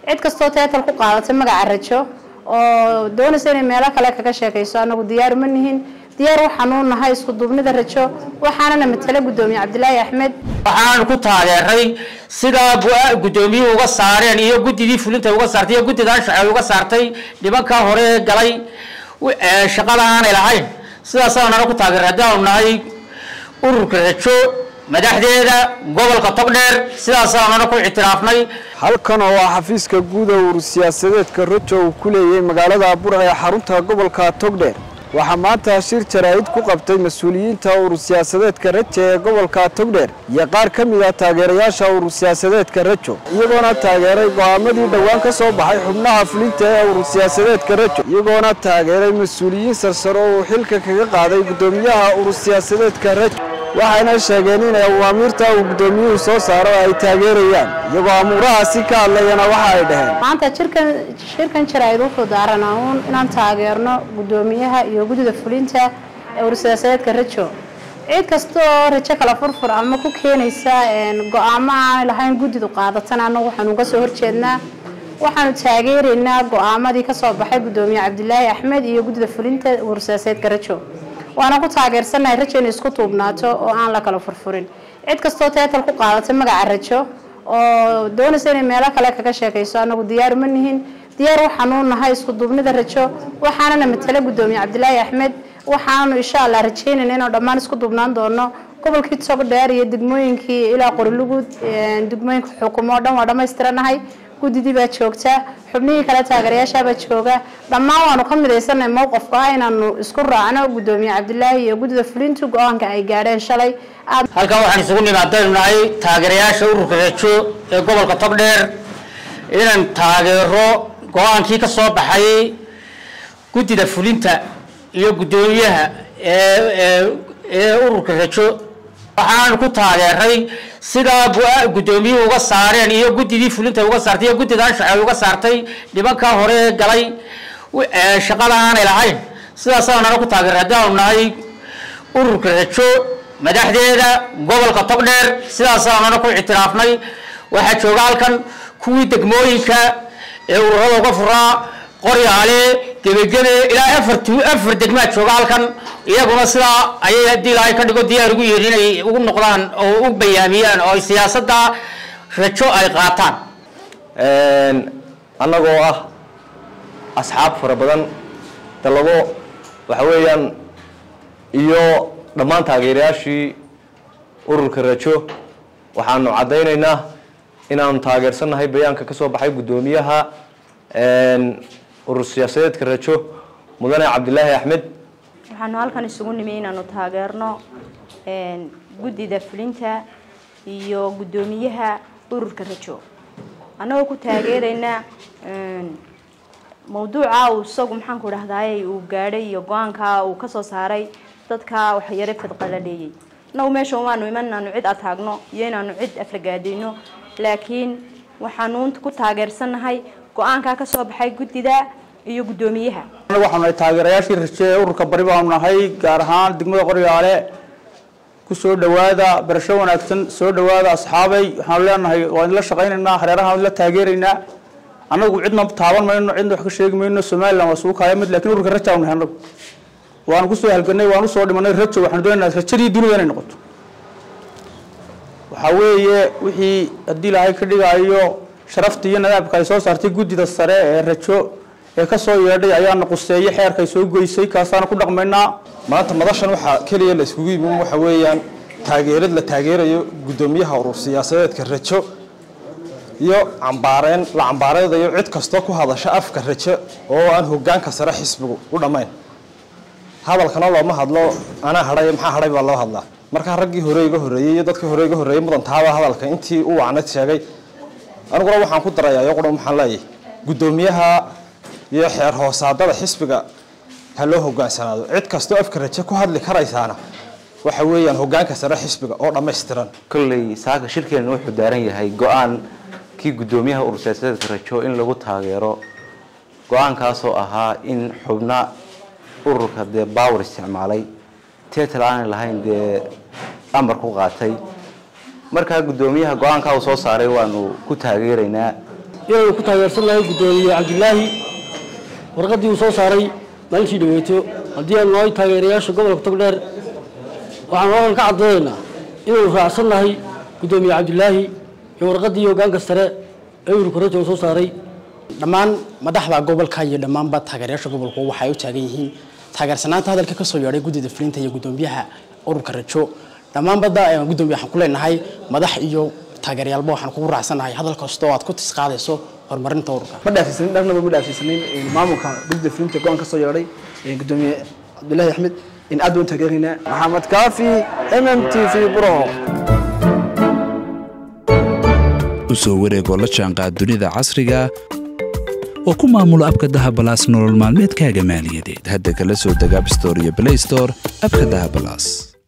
cid kastoo teetal ku qaadatay magaca rajo oo doonaysa inay meelo kale kaga sheekayso anagu diyaar ma nihin diyaar waxaanu nahay isku duubnida rajo waxaanana matala gudoomiye cabdilaahi axmed waxaan ku taageeray sidaa gudoomiyuhu uga saareen iyo guddidii fulinta uga saartay iyo guddida anshaxay uga saartay nimankaa hore ee galay shaqada aanay lahayn sidaasaan nana ku taageeray haddaanu nahay ururka rajo madaxdeeda gobolka togdheer sidaasaan nana ku ictiraafnay halkan oo ah xafiiska guud ee urur siyaasadeedka rajo uu ku leeyahay magaalada burca ee xarunta gobolka togdheer waxaa maanta shir jaraa'id ku qabtay mas-uuliyiinta urur siyaasadeedka rajo ee gobolka togdheer iyo qaar ka mid ah taageerayaasha urur siyaasadeedka rajo iyagoona taageeray go'aamadii dhowaan ka soo baxay xubnaha fulinta ee urur siyaasadeedka rajo iyagoona taageeray mas-uuliyiin sarsaro oo uu xilka kaga qaaday guddoomiyaha urur siyaasadeedka rajo waxayna sheegeen inay awaamiirta uu guddoomiyuhu soo saaro ay taageerayaan iyagoo amuurahaasi ka hadlayana waxa ay dhaheen maanta jirkan shirkan jaraa'id wuxuu daaranaa uun inaan taageerno guddoomiyaha iyo guddida fulinta ee urur siyaasadeedka rajo cid kasta oo rajo kala furfur ama ku keenaysa go-aamo aanay lahayn guddidu qaadatana annagu waxaanu uga soo horjeednaa waxaanu taageeraynaa go-aamadii kasoo baxay guddoomiye cabdilaahi axmed iyo guddida fulinta urur siyaasadeedka rajo waana ku taageersanahay rajo inay isku tuubnaato oo aan la kala furfurin cid kastoo teetal ku qaadatay magaca rajo oo doonaysa inay meelo kale kaga sheekayso anagu diyaar ma nihin diyaar waxaanu nahay isku duubnida rajo waxaanana matala guddoomiye cabdilaahi axmed waxaanu insha allah rajeynayna inuu dhammaan isku duubnaan doono gobolkii togdheer iyo degmooyinkii ilaa qorilugud degmooyinka xukumo o dhan waa dhammaystiranahay guddidii baa joogta xubnihii kale taageerayaashaabaa jooga dhammaan waanu ka midaysanay mowqafka ah inaanu isku raacno guddoomiye cabdilaahi iyo guddida fulintu go-aanka ay gaadheen shalay halkan waxaan isugu nimaadaynu nahay taageerayaasha ururka rajo ee gobolka togdheer inaan taageero go-aankii ka soo baxay guddida fulinta iyo guddoomiyaha ee ururka rajo waxaan ku taageeray sidaa guddoomiyuhu uga saareen iyo guddidii fulinta uga saartay iyo guddida anshaxay uga saartay nimankaa hore ee galay shaqada aanay lahayn sidaasaan nana ku taageeray haddaanu nahay ururka rajo madaxdeeda gobolka togdheer sidaasaan nana ku ictiraafnay waxaa jooga halkan kuwii degmooyinka ee ururada uga furaa qoryaale gebagebe ilaa afar afar degmaa jooga halkan iyaguna sidaa ayay haddii ilaahay ka dhigo diyaar ugu yihiin inay ugu noqdaan oo u bayaamiyaan oo siyaasadda rajo ay qaataan annagoo ah asxaab fara badan dalabo waxa weeyaan iyo dhammaan taageerayaashii ururka rajo waxaanu caddaynaynaa inaanu taageersannahay bayaanka ka soo baxay guddoomiyaha urur siyaasadeedka rajo mudane cabdilaahi axmed waxaanu halkan isugu nimi inaanu taageerno guddida fulinta iyo guddoomiyaha ururka rajo annagoo ku taageeraynaa mawduuca uu isagu maxaanku dhahdaayey uu gaadhay iyo go-aanka uu kasoo saaray dadka waxyare fadqaladheeyey annagu meesha umaanu iman inaanu cid ataagno iyo inaanu cid aflagaadayno laakiin waxaanu ku taageersannahay go-aankaa kasoo baxay guddida iyo guddoomiyaha waxaanu nahay taageerayaashii raje ee ururka bari baanu nahay gaar ahaan degmada qoryaale ku soo dhawaada barasho wanaagsan soo dhawaada asxaabay waxaanu leenahay waa idinla shaqaynaynaa hareeraha idinla taageeraynaa annagu cidna taaban mayno cidna wax ka sheegi mayno somalilan waa sugu kaaya mid lakin ururka raja nahay annagu waanu kusoo halganay waanu usoo dhimanay rajo waxaanu doonaynaa rajadii dunida inay noqoto waxaa weeye wixii haddii ilaahay ka dhigaayo sharaftii iyo nadaabka ay soo saartay guddida sare ee rajo ee ka soo yeedhay ayaana quseeye xeerkay soo goysay kaasaana ku dhaqmaynaa maanta madashan waxaa keliya la iskugu yimi waxa weeyaan taageerad la taageerayo guddoomiyaha urur siyaasadeedka rajo iyo cambaareen la cambaareydayo cid kastoo ku hadasha afka rajo oo aan hogaanka sare xisbigu u dhammayn hadalkana looma hadlo anaa hadhay maxaa hadhay baa loo hadlaa markaa raggii hore iga horreeyey iyo dadkii hore iga horreeyey mudan taaba hadalka intii u wacnad sheegay aniguna waxaan ku darayaa iyaguna waxaan leeyahay guddoomiyaha iyo xeer hoosaadada xisbiga ha loo hogaansanaado cid kastoo afka raje ku hadli karaysaana waxa weeyaan hogaanka sare xisbiga oo dhammaystiran kolley saaka shirkeena wuxuu daaran yahay go-aan kii guddoomiyaha urur siyaasadeedka rajo in lagu taageero go-aankaasoo ahaa in xubna ururka dee baawar isticmaalay teetal aanay lahayn dee amar ku qaatay markaa guddoomiyaha go-aankaa uu soo saaray waanu ku taageeraynaa inaanu ku taageersannahay guddoomiye cabdilaahi warqaddii uu soo saaray maalintii dhaweeto haddii aanu nahay taageerayaasha gobolka togdheer waxaanu halkan ka caddaynaynaa inaanu raacsannahay guddoomiye cabdilaahi iyo warqaddii hoggaanka sare ee ururka rajo uu soo saaray dhammaan madaxda gobolka iyo dhammaanba taageerayaasha gobolku waxay u taagan yihiin taageersanaanta hadalka kasoo yeedhay guddida fulinta iyo guddoomiyaha ururka rajo dhammaanbada guddoomiye waxaan ku leenahay madax iyo taageerayaalba waxaan kugu raacsanahay hadal kastoo aad ku tisqaadayso horumarinta ururka ma dhaafsiisanin dharnaba ma dhaafsiisanin maamulka guddida fulinta go-aan ka soo yeedhay guddoomiye cabdilaahi axmed in aad baan taageeraynaa maxamed kaafi m m t v buro u soo wareegoo la jaanqaad dunida casriga oo ku maamulo abka dahabalaas nolol maalmeedkaaga maaliyadeed hadda kala soo deg abstore iyo blaystore abka dahabalaas